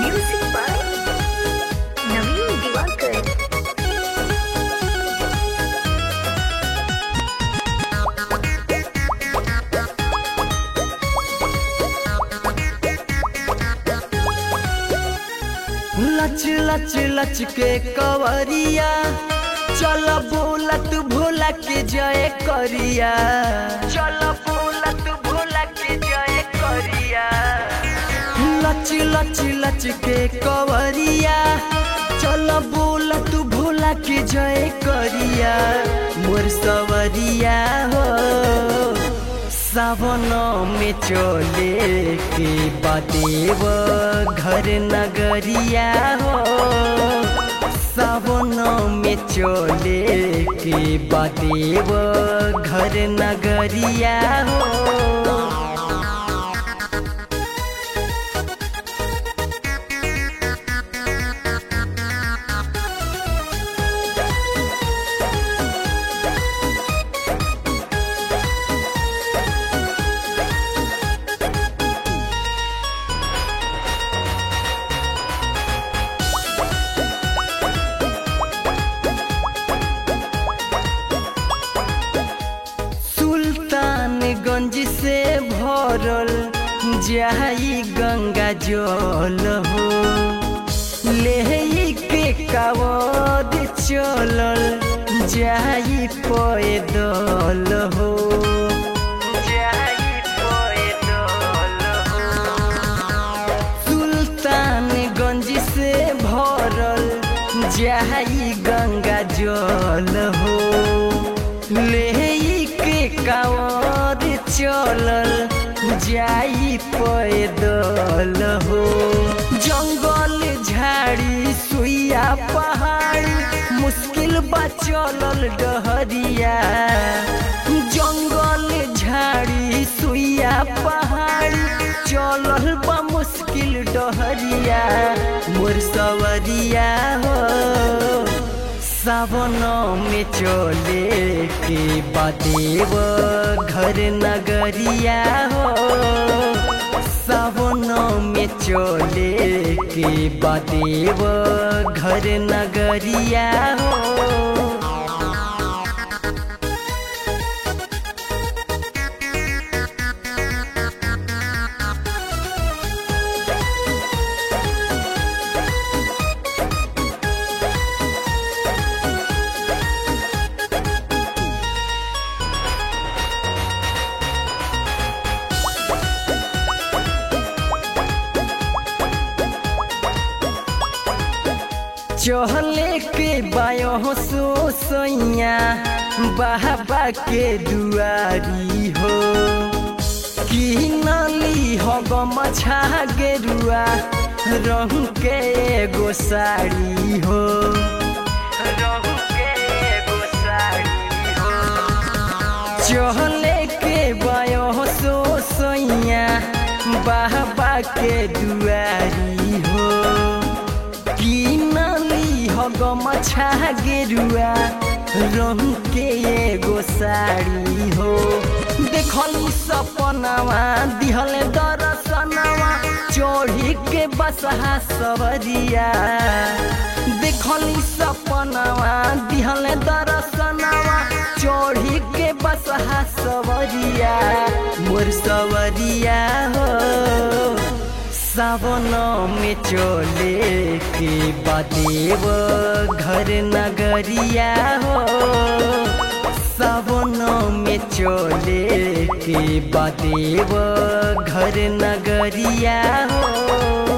Music by Naveen Diwakar. लच लच लच के कवरिया चल बोलत भोला के जय करिया चल बोलत भोला के जय करिया लच लच लच के कवरिया चल बोलत भोला के जय करिया मोर सवरिया हो सावन में चले के बदेव घर नगरिया हो सावन में चले के बदेव घर नगरिया हो सुल्तानगंज से भरल जाई गंगा जल हो ले के कावद चलल जाई पैदल हो जाई पैदल हो सुल्तानगंज से भरल जाई गंगा जल हो ले के कावर चलल जाई पैदल हो जंगल झाड़ी सुइया पहाड़ मुश्किल बा चलल डहरिया जंगल झाड़ी सुइया पहाड़ चलल बा मुश्किल डहरिया मोर सवरिया हो सावन में चले के बदेव घर नगरिया हो सावन में चले के बदेव घर नगरिया हो चहले के बायो सो सैया बाबा के दुआरी हो कि नली हग मछा गेरुआ रंग के एगो साड़ी हो रंग के एगो साड़ी हो चहले के बायो सो सैया बाबा के दुआरी हो की नाली हग मछा गेरुआ रंग के एगो साड़ी हो देखली सपनावा दिहल दरसनवा चोढ़ी के बसहा सवरिया देखली सपनावा दिहल दरसनवा चोढ़ी के बसहा सवरिया मोर सवरिया हो सावन में चले के बदेव घर नगरिया हो सावन में चले के बदेव घर नगरिया हो